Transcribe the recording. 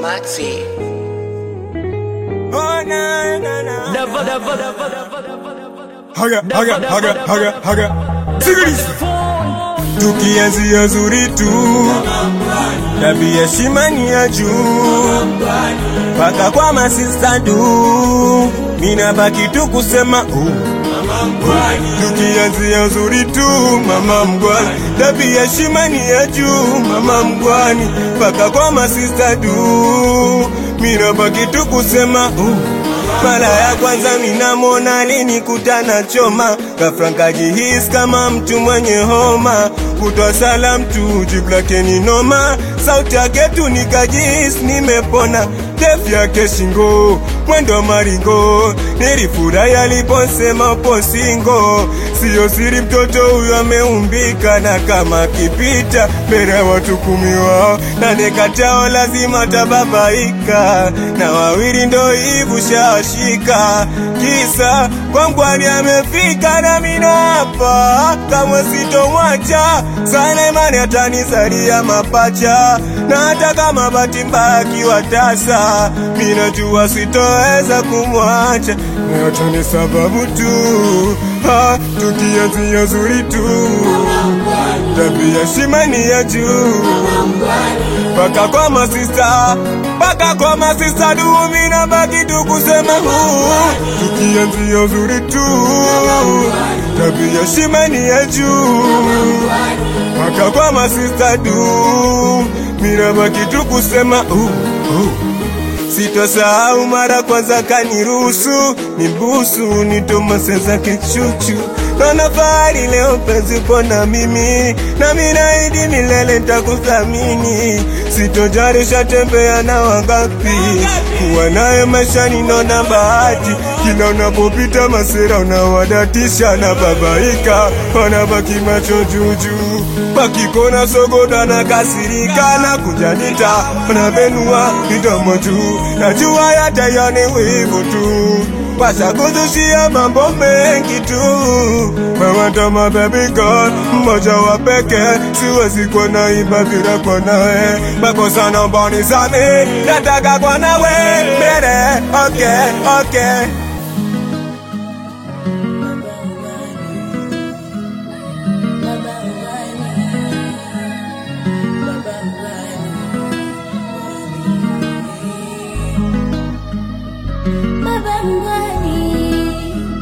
Maxi. Oh, na, na, na. Haga, haga, haga, haga, haga. Sikiliza. Tukianzia zuri tu, tabia heshima ni ya juu, mpaka kwa masista du, mina baki tu kusema uh. Tukianzia zuri tu, mama mgwani, tabia heshima ni ya juu, mama mgwani, mpaka kwa masista du, mina baki tu kusema uh. Mara ya kwanza minamwona alinikutana choma, ghafla nkajihisi kama mtu mwenye homa, kutwa salam tu jibu lake ni noma, sauti yake tu nikajihisi nimepona, ndefu yake shingo, mwendo maringo, nilifurahi aliposema upo singo, siyo siri mtoto huyo ameumbika, na kama akipita mbele ya watu kumi wao nane kati yao lazima tababaika, na wawili ndo hivu shashika, kisa kwangwani amefika na mina hapa, kamwe sitomwacha sana, imani atanizalia mapacha, na hata kama bahati mbaya akiwa tasa, minajua sitoweza kumwacha, na yote ni sababu tu ha, tukianzia zuri tu, tabia shimani ya juu mpaka kwa masista mpaka kwa masista dumi na baki tu kusema huu tukianzia uzuri tu tabia shimani ya juu mpaka kwa masista du mina baki tu kusema uh, uh. Sitosahau mara kwanza kaniruhusu nibusu nitomase zake chuchu Naona fahari leo penzi upo na mimi na minaidi milele nitakuthamini Sitojarisha tembea na wangapi kuwa naye maishani naona bahati kila unapopita masera unawadatisha na babaika wanabaki macho juujuu wakikona sogoda na kasirika na kujanita wanabenua midomo juu najua yatayani wivu tu washakuzushia mambo mengi tu mewatama baby girl mmoja wa peke siwezi kuona iba bila kwa nawe makosa naomba unisamehe nataka kwa nawe mbele okay okay